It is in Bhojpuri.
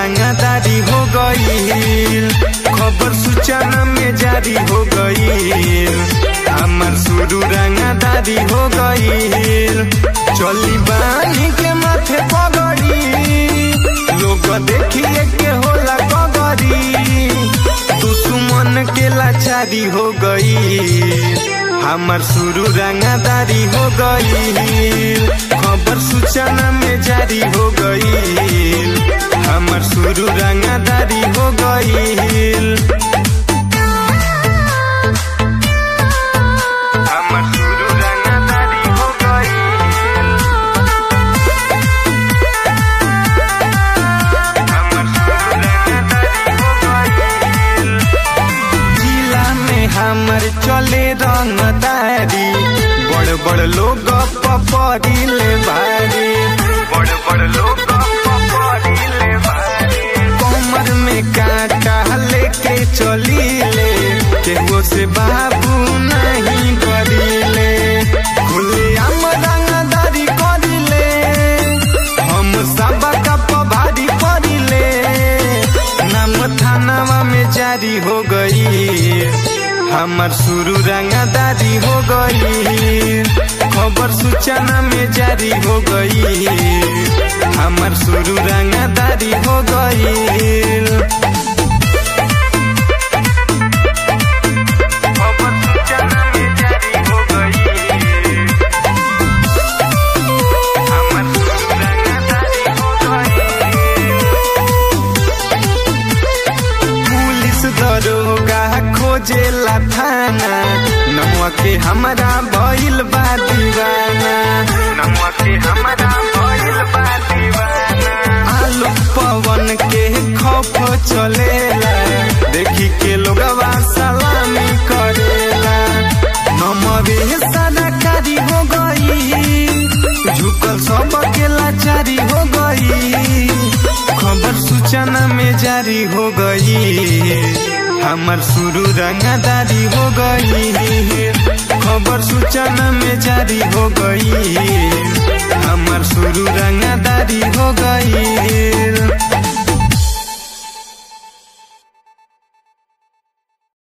रंगादारी हो गईल खबर सूचना में जारी हो गईल हमार शुरू रंगादारी हो गईल चली बानी के माथे पगड़ी लोग देखिए के होला गगरी दुश्मन के लाचारी हो गई हमार शुरू रंगादारी हो गई खबर सूचना में जारी हो गई हमार शुरू रंगादारी हो गई हमार शुरू रंगादारी हो गई जिला में हमर चले रंगदारी बड़ बड़ लोग पपरिले भारी बड़ बड़ लोग पपरिले भारी कमर में कांटा लेके चलीले केहू से बाबू नहीं करीले खुले हम रंगदारी करीले हम सब कप भारी पड़िले नाम थानावा में जारी हो गई हमार शुरू रंगादारी हो गई खबर सूचना में जारी हो गई हमार शुरू रंगादारी हो गई खबर सूचना में जारी हो गई हमार शुरू रंगादारी हो गई पुलिस दरोगा खोजेला थाना नमुआ के हमरा भइल बा दीवाना नमुआ के हमरा भइल बा दीवाना आलू पवन के खौफ चलेला देखी के लोगवा सलामी करेला नमवे सरकारी हो गई झुकल सब के लाचारी हो गई खबर सूचना में जारी हो गई हमार शुरू रंगादारी हो गई खबर सूचना में जारी हो गई हमार शुरू रंगादारी हो गई